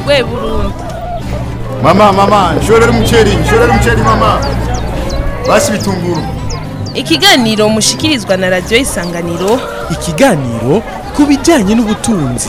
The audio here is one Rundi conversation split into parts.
rwe burundi mama mama nshorera umuceri nshorera umuceri mama basi bitunguru ikiganiro mushikirizwa na radiyo isanganiro ikiganiro ku bijyanye n'ubutunzi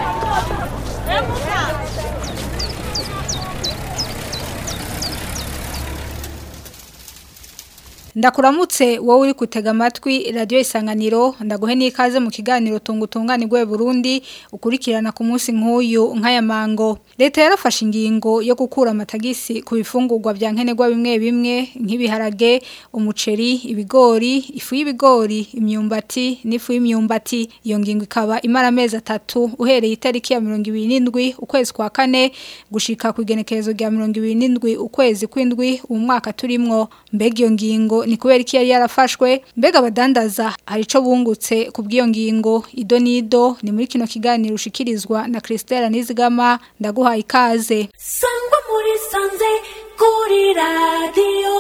ndakuramutse wowe uri gutega amatwi radiyo isanganiro ndaguhe n'ikaze mu kiganiro tungutunganirwe Burundi ukurikirana ku munsi nk'uyu nk'aya mango leta yarafashe ingingo yo gukura amatagisi ku bifungurwa bya nkenerwa bimwe bimwe nk'ibiharage umuceri ibigori ifu y'ibigori imyumbati n'ifu y'imyumbati iyo ngingo ikaba imara amezi atatu uhereye itariki ya mirongo ibiri n'indwi ukwezi kwa kane gushika ku igenekerezo rya mirongo ibiri n'indwi ukwezi kw'indwi uwo mwaka turimwo mbega iyo ngingo ni kubera iki yari yarafashwe mbega abadandaza hari ico bungutse ku bw'iyo ngingo ido nido ni muri kino kiganiro ushikirizwa na Christelle Nizigama ndaguhaye ikaze sangwa muri sanze kuri radiyo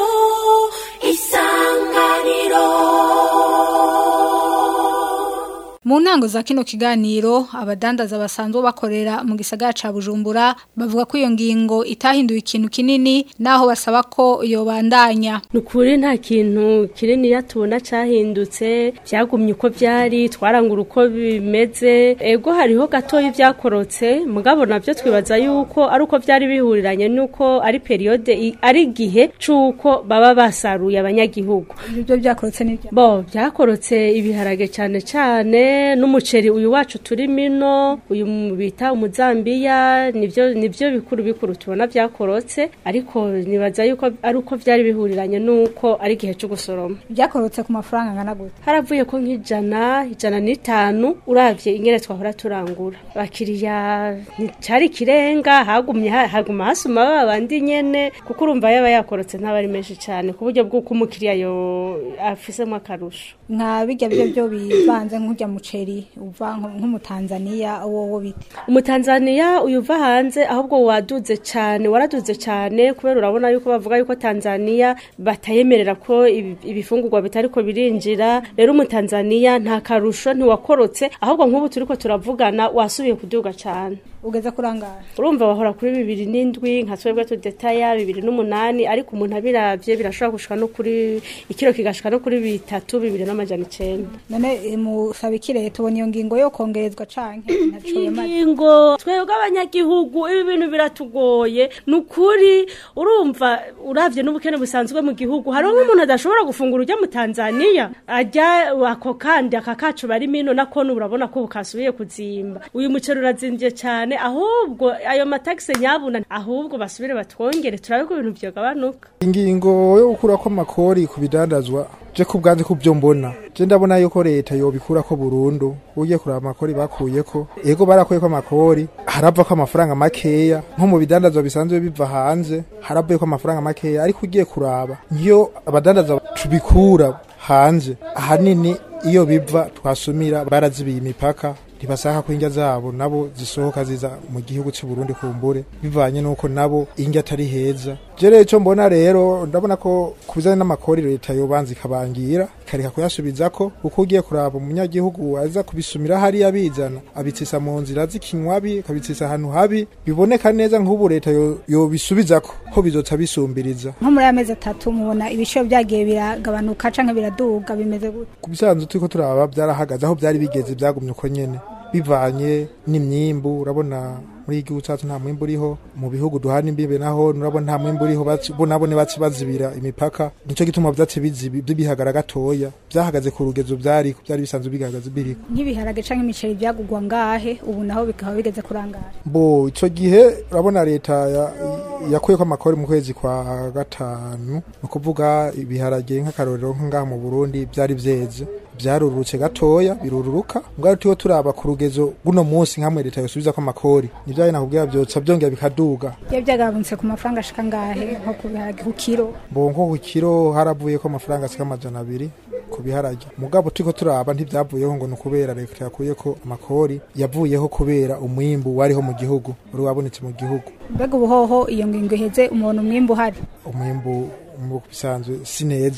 isanganiro Mu ntango za kino kiganiro abadandaza basanzwe bakorera mu gisagara ca Bujumbura bavuga ko iyo ngingo itahinduye ikintu kinini naho basaba ko yobandanya nukuri nta kintu kinini tubona cyahindutse byagumye uko byari twarangura uko bimeze ego hariho gatoya ibyakorotse mugabo nabyo twibaza yuko ari uko byari bihuriranye nuko ari periode i- ari igihe c'uko baba basaruye abanyagihugu ibyo byakorotse n'ibyo bo byakorotse ibiharage cyane cyane n'umuceri uyu wacu turi mino uyu mu- bita umuzambiya nibyo nibyo bikuru bikuru tubona byakorotse ariko nibaza yuko ari uko byari bihuriranye nuko ari igihe cyo gusoroma byakorotse ku mafaranga angana gute haravuye ko nk'ijana ijana n'itanu uravye ingene twahora turangura bakiriya nticyari ikirenga hagumye ha- haguma hasuma ba bandi nyene kuko urumva yaba yakorotse ntaba ari menshi cyane ku buryo bw'uko umukiriya yo afisemo akarusho nka bijya byo byo bivanze nk'ujya muceri uva nko- nk'umutanzaniya wowo bite umutanzaniya uyu uva hanze ahubwo waduze cyane waraduze cyane kubera urabona yuko bavuga yuko tanzaniya batayemerera ko ibi- ibifungurwa bitari ko birinjira rero umutanzaniya nta karusho ntiwakorotse ahubwo nk'ubu turi ko turavugana wasubiye kuduga cyane ugeze kurangara urumva bahora kuri bibiri n'indwi nka twebwe tudetaya bibiri n'umunani ariko umuntu abiravye birashobora gushika no kuri ikiro kigashika no kuri bitatu bibiri n'amajana icenda none eh, musaba iki leta ubona iyo ngingo yo kongerezwa canke ntaco yamaze ingingo twebwe abanyagihugu ibi bintu biratugoye ni ukuri urumva uravye n'ubukene busanzwe mu gihugu hariho nk'umuntu adashobora gufungura ujya mu tanzaniya ajya ako kandi aka kacu bari mino nako urabona ko bukasubiye kuzimba uyu muceri urazimvye cyane ahubwo ayo matagisi nyabuna ahubwo basubire batwongere turabe ko ibintu vyogabanuka ingingo yo gukura ko amakori ku bidandazwa je ku bwanze ku byo mbona je ndabona yuko leta yobikura ko burundu ugiye kuraba amakori bakuyeko ego barakuye ko amakori harava ko amafaranga makeya nko mu bidandazwa bisanzwe biva hanze haravuye ko amafaranga makeya ariko ugiye kuraba ngiyo abadandaza tubikura hanze ahanini iyo biva twasumira barazibiye imipaka ntibasaka ko indya zabo nabo zisohoka ziza mu gihugu cy'u Burundi kumbure bivanye nuko nabo indya atari heza je rero ico mbona rero ndabona ko kubizana n'amakori leta yobanza ikabangira ikareka kuyasubizako kuko ugiye kuraba umunyagihugu aza kubisumira hariya bizana abitsisa mu nzira z'ikinywabi akabitsisa ahantu habi biboneka neza nk'ubu leta yo- yobisubizako ko bizoca bisumbiriza nko muri aya mezi atatu mubona ibiciro byagiye biragabanuka canke biraduga bimeze gute ku bisanzwe turiko turaba byarahagaze aho byari bigeze byagumye uko nyene bivanye n'imyimbu urabona muri iki gihugu cyacu nta mwimbu uriho mu bihugu duhana imbibe naho urabona nta mwimbu uriho baci- bo nabone baci bazibira imipaka nico gituma vyace bizibi bihagara gatoya byahagaze ku rugezo byari byari bisanzwe bigahagaze biriko nk'ibiharage canke imiceri byagugwa ngahe ubu naho bikaba bigeze kurangara bo ico gihe urabona leta ya- yakuyeko amakori mu kwezi kwa gatanu ni ukuvuga ibiharage nk'akarorero nk'aha mu burundi byari vyeze byarurutse gatoya birururuka mbwa turiho turaba ku rugezo guno munsi nkamwe leta yosubiza ko amakori nivyo ari nakubwira vyotsa vyongera bikaduga iyo byagabanutse ku mafaranga ashika ngahe nko ku biharage ku kiro bo nko ku kiro haravuye ko amafaranga asika amajana abiri ku biharage mugabo turiko turaba ntivyavuyeho ngo ni ukubera leta yakuyeko amakori yavuyeho kubera umwimbu wariho mu gihugu wari wabonetse mu gihugu mbega ubuhoho iyo ngingo iheze umuntu umwimbu uhari umwimbu mu bisanzwe si neza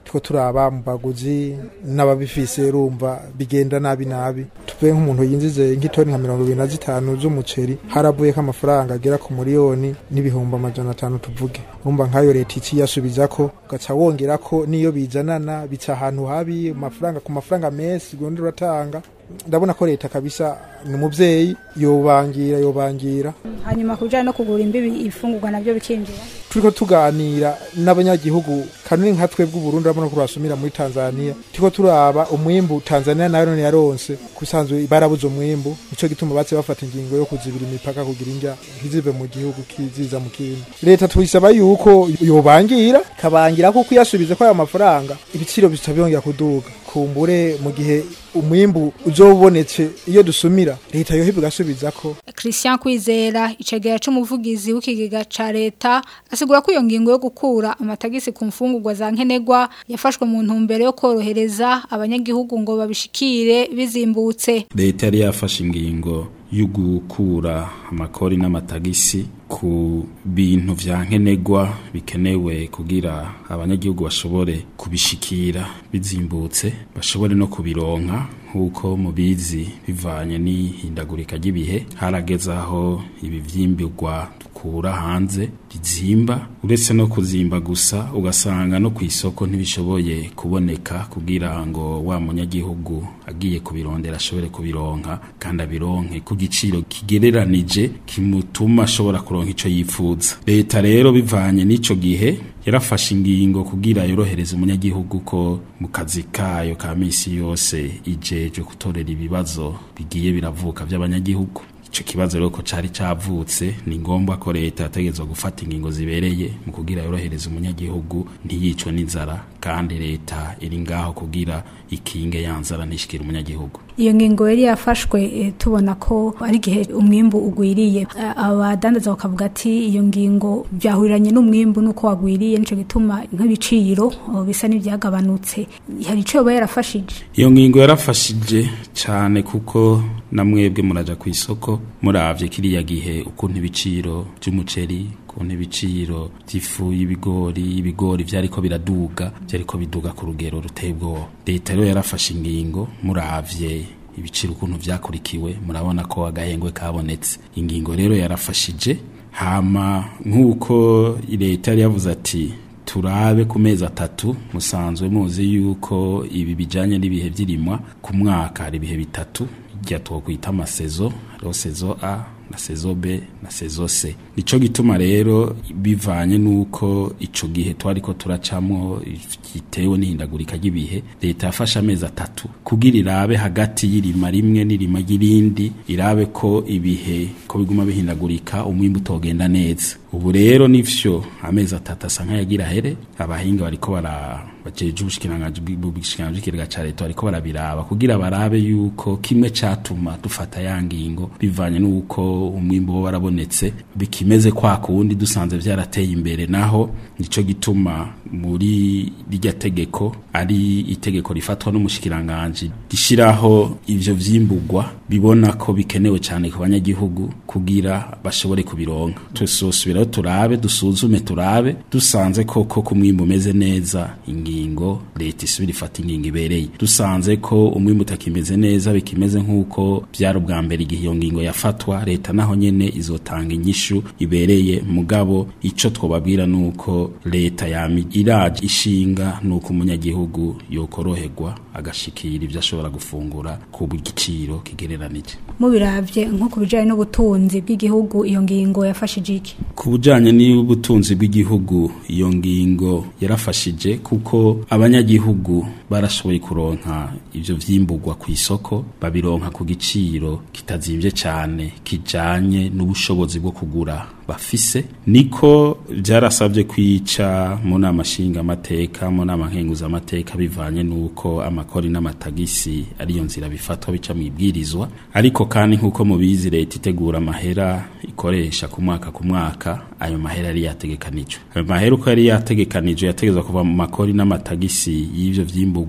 tiko turaba mu baguzi n'ababifise rumva bigenda nabi nabi tuvuye nk'umuntu yinjize nk'itoni nka mirongo ibiri na zitanu z'umuceri haravuyeko amafaranga agera ku miliyoni n'ibihumbi amajana atanu tuvuge urumva nk'ayo leta iki yasubizako ugaca wongerako n'iyo bizanana bica ahantu habi amafaranga ku mafaranga menshi urundi uratanga ndabona ko leta kabisa ni umubyeyi yobangira yobangira hanyuma ku bijyanye no kugura imbibi ifungurwa nabyo bikinjira turiko tuganira n'abanyagihugu kanuni nka twebwe Burundi urabona ko basumira muri Tanzania turiko turaba umwimbu Tanzania nayo none yaronse kusanzwe barabuze umwimbu nico gituma batse bafata ingingo yo kuzibira imipaka kugira injya ntizive mu gihugu kiziza mu kindi leta tuyisaba yuko yobangira kabangira kuko yasubize ko ayo mafaranga ibiciro bica byongera kuduga kumbure mu gihe umwimbu uzobonetse iyo dusumira leta yohibwa igasubiza ko Christian Kwizera icegera c'umuvugizi w'ikigega ca leta asigura ko iyo ngingo yo gukura amatagisi ku mfungurwa za nkenegwa yafashwe mu ntumbero yo korohereza abanyagihugu ngo babishikire bizimbutse leta yari yafashe ingingo yo gukura amakori n'amatagisi ku bintu vya nkenegwa bikenewe kugira abanyagihugu bashobore kubishikira bizimbutse bashobore no kubironka nk'uko mubizi bivanye n'ihindagurika ry'ibihe harageze aho ibi vyimbirwa dukura hanze bizimba uretse no kuzimba gusa ugasanga no ku isoko ntibishoboye kuboneka kugira ngo wa munyagihugu agiye kubirondera ashobore kubironka kandi abironke ku giciro kigereranije kimutuma ashobora kuronka ico yifuza leta rero bivanye n'ico gihe yarafashe ingingo kugira yorohereza umunyagihugu ko mu kazi kayo ka misi yose ijeje gutorera ibibazo bigiye biravuka by'abanyagihugu ico kibazo rero ko cari cavutse ni ngombwa ko leta yategezwa gufata ingingo zibereye mu kugira yorohereza umunyagihugu ntiyicwe n'inzara kandi leta iri ngaho kugira ikinge yanzara ntishikire umunyagihugu iyo ngingo yari yafashwe eh, tubona ko ari igihe umwimbu ugwiriye Eh, abadandaza bakavuga ati iyo ngingo byahuriranye n'umwimbu nuko wagwiriye nico gituma nk'ibiciro oh, bisa n'ibyagabanutse hari ico yoba yarafashije iyo ngingo yarafashije cyane kuko namwebwe muraja ku isoko muravye kiriya gihe ukuntu ibiciro by'umuceri ukuntu ibiciro by'ifu y'ibigori ibigori vyariko biraduga vyariko biduga ku rugero ruteye ubwoba leta rero yarafashe ingingo muravye ibiciro ukuntu vyakurikiwe murabona ko agahengwe kabonetse ingingo rero yarafashije hama nk'uko leta yari yavuze ati turabe ku mezi atatu musanzwe muzi yuko ibi bijanye n'ibihe vy'irimwa ku mwaka hari ibihe bitatu irya twokwita amasezo hariho sezo a na sezo b na sezo c nico gituma rero bivanye nuko ico gihe twariko turacamwo gitewe n'ihindagurika ry'ibihe leta yafashe amezi atatu kugira irabe hagati y'irima rimwe n'irima ry'irindi irabe ko ibihe ko biguma bihindagurika umwimbu utogenda neza ubu rero nivyo amezi atatu asa nk'ayagira here abahinga bariko bara bajeje ubushikiranganji bw'ubushikiranganji bw'ikigega ca leta bariko barabiraba kugira barabe yuko kimwe catuma dufata ya ngingo bivanye n'uko umwimbu wo warabonetse bikimeze kwa kuwundi dusanze vyarateye imbere naho nico gituma muri rirya tegeko ari itegeko rifatwa n'umushikiranganji rishiraho ivyo vyimburwa bibona ko bikenewe cyane ku banyagihugu kugira bashobore kubironka tusosubiraho turabe dusuzume turabe dusanze koko ko umwimbu umeze neza ingingo leta isubira ifata ingingo ibereye dusanze ko umwimbu utakimeze neza bikimeze nk'uko byari ubwa mbere igihe iyo ngingo yafatwa leta naho nyene izotanga inyishu ibereye mugabo ico twobabwira nuko leta yami iraje ishinga nuko umunyagihugu yokoroherwa agashikira ibyo ashobora gufungura ku giciro kigereranije mubiravye nko ku bijanye n'ubutunzi bw'igihugu iyo ngingo yafashije iki ku bijanye n'ubutunzi bw'igihugu iyo ngingo yarafashije kuko abanyagihugu barashoboye kuronka ivyo vyimburwa ku isoko babironka ku giciro kitazimvye cyane kijanye n'ubushobozi bwo kugura bafise niko byarasabye kwica mu nama nshinga amateka mu nama nkenguza amateka bivanye n'uko amakori n'amatagisi ariyo nzira bifatwa bica mu ibwirizwa ariko kandi nk'uko mubizi leta itegura amahera ikoresha ku mwaka ku mwaka ayo mahera yari yategekanijwe ayo mahera uko yari yategekanijwe yategezwa kuva mu makori n'amatagisi y'ivyo vyimburwa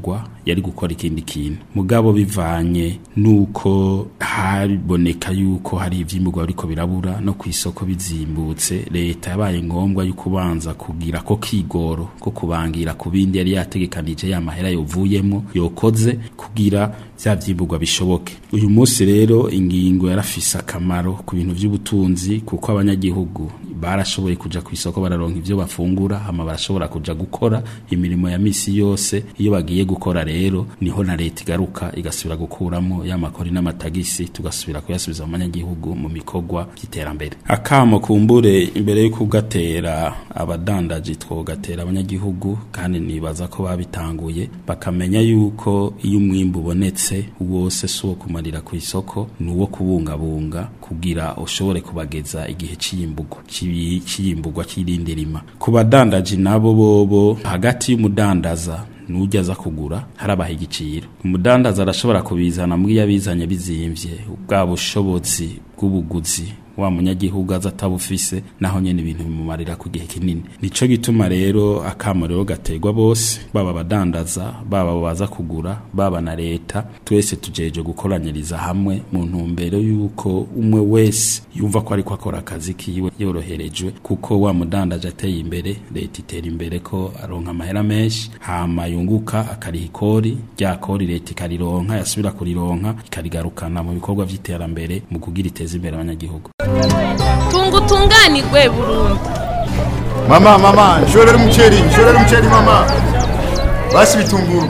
yari gukora ikindi kintu mugabo bivanye nuko haboneka yuko hari ivyimburwa ariko birabura no ku isoko bizimbutse leta yabaye ngombwa yuko ubanza kugira ko kigoro ko kubangira ku bindi yari yategekanije ya mahera yovuyemo yokoze kugira vya vyimburwa bishoboke uyu munsi rero ingingo yarafise akamaro ku bintu vy'ubutunzi kuko abanyagihugu barashoboye kuja ku isoko bararonka ivyo bafungura hama barashobora kuja gukora imirimo ya misi yose iyo bagiye gukora rero niho na leta igaruka igasubira gukuramo ya makori n'amatagisi tugasubira kuyasubiza mu banyagihugu mu mikorwa by'iterambere akamo kumbure imbere yo kugatera abadandaji twogatera abanyagihugu kandi nibaza ko babitanguye bakamenya yuko iyo umwimbu ubonetse wose si uwo kumarira ku isoko ni uwo kubungabunga kugira ushobore kubageza igihe cy'iyimburwa cy'iyimburwa cy'irindi rima ku badandaji nabo bobo hagati y'umudandaza nujya aza kugura harabaha igiciro umudandaza arashobora kubizana muri yabizanye bizimvye bwa bushobozi bw'ubuguzi wa munyagihugu aza atabufise naho nyene ibintu bimumarira ku gihe kinini nico gituma rero akamo rero gategwa bose baba abadandaza baba abo baza kugura baba na leta twese tujeje gukoranyiriza hamwe mu ntumbero yuko umwe wese yumva ko ariko akora akazi kiwe yoroherejwe kuko wa mudandaje ateye imbere leta itera imbere ko aronka amahera menshi hama yunguka akariha ikori rya kori leta ikarironka yasubira kurironka ikarigarukana mu bikorwa vy'iterambere mu kugira iteza imbere abanyagihugu tunga utunganirwe burundu mama mama nshorera umuceri nshorera umuceri mama basi bitunguru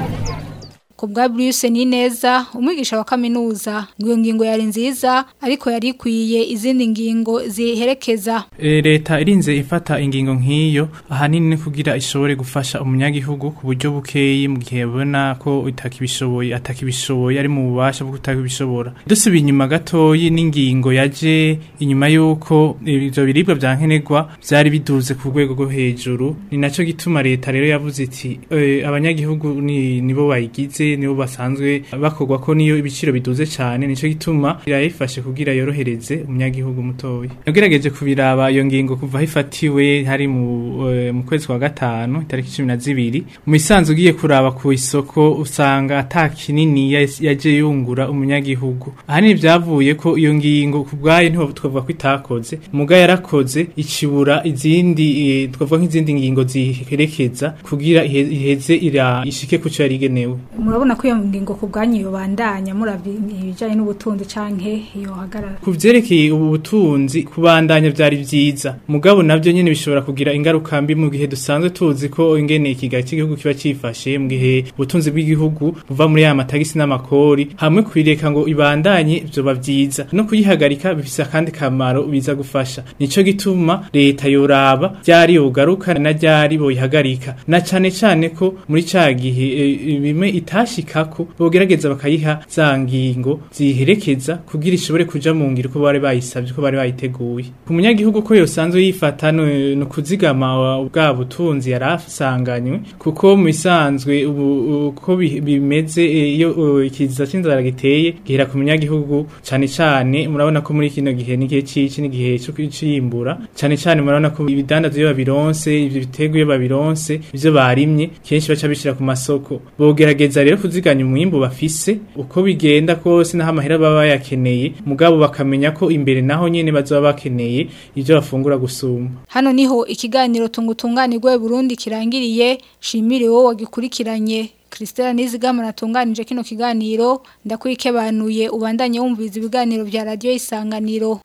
ku bwa Bruce ni neza umwigisha wa kaminuza ngo iyo ngingo yari nziza ariko yari ikwiye izindi ngingo ziherekeza E, leta irinze ifata ingingo nk'iyo ahanini ni kugira ishobore gufasha umunyagihugu ku buryo bukeyi mu gihe babona ko itakibishoboye atakibishoboye ari mu bubasha bwo kutakibishobora dusubiye inyuma gatoyi n'ingingo yaje inyuma y'uko ivyo biribwa vya nkenerwa vyari biduze ku rwego rwo hejuru ni naco gituma leta rero yavuze iti e, abanyagihugu ni nibo bayigize nibo basanzwe bakorwa ko niyo ibiciro biduze cyane nico gituma irayifashe kugira yorohereze umunyagihugu mutoya nagerageje kubiraba iyo ngingo kuva hifatiwe hari mu eh, mu kwezi kwa gatanu itariki 12 mu isanzu ugiye kuraba ku isoko usanga ata kinini yas- yaje yungura umunyagihugu ahanini byavuye ko iyo ngingo ku bwayo ntiho twavuga ko itakoze muga yarakoze ikibura izindi eh, twavuga nk'izindi ngingo ziherekeza kugira ihe- iheze ira ishike ku cyo yari igenewe murabona ko iyo ngingo ku bwanyu yobandanya muravye ibijanye n'ubutunzi canke yohagarara ku vyerekeye ubu butunzi kubandanya vyari vyiza mugabo navyo nyene bishobora kugira ingaruka mbi mu gihe dusanzwe tuzi ko ingene ikiga cy'igihugu kiba cifashe mu gihe ubutunzi bw'igihugu buva muri ya matagisi n'amakori hamwe kwireka ngo ibandanye vyoba vyiza no kuyihagarika bifise akandi kamaro biza gufasha nico gituma leta yoraba ryari yogaruka na ryari boyihagarika na cane cane ko muri ca gihe e, bimwe itashikako bogerageza bakayiha za ngingo ziherekeza kugira ishobore kuja mu ngiro ko bari bayisavye ko bari bayiteguye ku munyagihugu ko yosanzwe yifata no no kuzigama bwa butunzi yarasanganywe kuko mu bisanzwe ubu uko bi- bimeze e, iyo uh, ikiza c'inzara giteye gihera ku munyagihugu cane cane murabona ko muri kino gihe n'igihe cici n'igihe cyo cimbura cane cane murabona ko ibidandazo iyo babironse ivyo biterwa iyo babironse ivyo barimye kenshi baca bishira ku masoko bogerageza rero kuziganya umwimbu bafise uko bigenda kose naho amahera baba bayakeneye mugabo bakamenya ko imbere naho nyene bazoba bakeneye ivyo bafungura gusumba hano niho ikiganiro tungutunganirwe Burundi kirangiriye shimire wowe wagikurikiranye Christella Nizigama natunganije kino kiganiro ndakwikebanuye ubandanye wumviriza ibiganiro vya radio isanganiro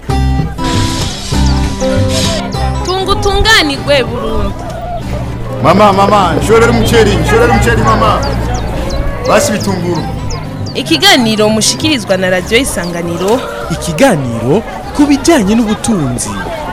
tunga utunganirwe burundu mama mama nshorera umuceri nshorera umuceri mama basi bitunguru ikiganiro mushikirizwa na radiyo isanganiro ikiganiro ku bijyanye n'ubutunzi